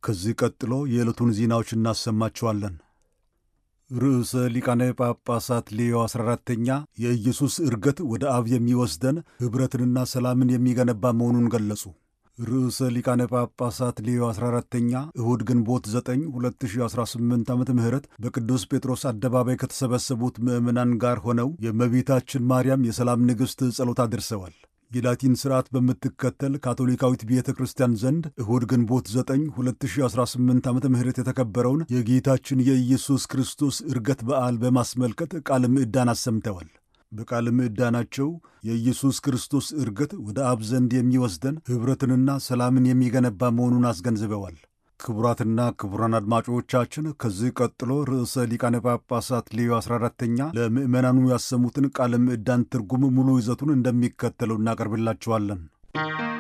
ከዚህ ቀጥሎ የዕለቱን ዜናዎች እናሰማችኋለን። ርዕሰ ሊቃነ ጳጳሳት ሌዮ 14ተኛ የኢየሱስ ዕርገት ወደ አብ የሚወስደን ኅብረትንና ሰላምን የሚገነባ መሆኑን ገለጹ። ርዕሰ ሊቃነ ጳጳሳት ሌዮ 14ተኛ እሁድ ግንቦት 9 2018 ዓ ም በቅዱስ ጴጥሮስ አደባባይ ከተሰበሰቡት ምዕመናን ጋር ሆነው የእመቤታችን ማርያም የሰላም ንግሥት ጸሎት አድርሰዋል። የላቲን ሥርዓት በምትከተል ካቶሊካዊት ቤተ ክርስቲያን ዘንድ እሁድ ግንቦት 9 2018 ዓ ም የተከበረውን የጌታችን የኢየሱስ ክርስቶስ ዕርገት በዓል በማስመልከት ቃለ ምዕዳን አሰምተዋል። በቃለ ምዕዳናቸው የኢየሱስ ክርስቶስ ዕርገት ወደ አብ ዘንድ የሚወስደን ኅብረትንና ሰላምን የሚገነባ መሆኑን አስገንዝበዋል። ክቡራትና ክቡራን አድማጮቻችን ከዚህ ቀጥሎ ርዕሰ ሊቃነ ጳጳሳት ሌዮ 14ተኛ ለምዕመናኑ ያሰሙትን ቃለ ምዕዳን ትርጉም ሙሉ ይዘቱን እንደሚከተለው እናቀርብላችኋለን።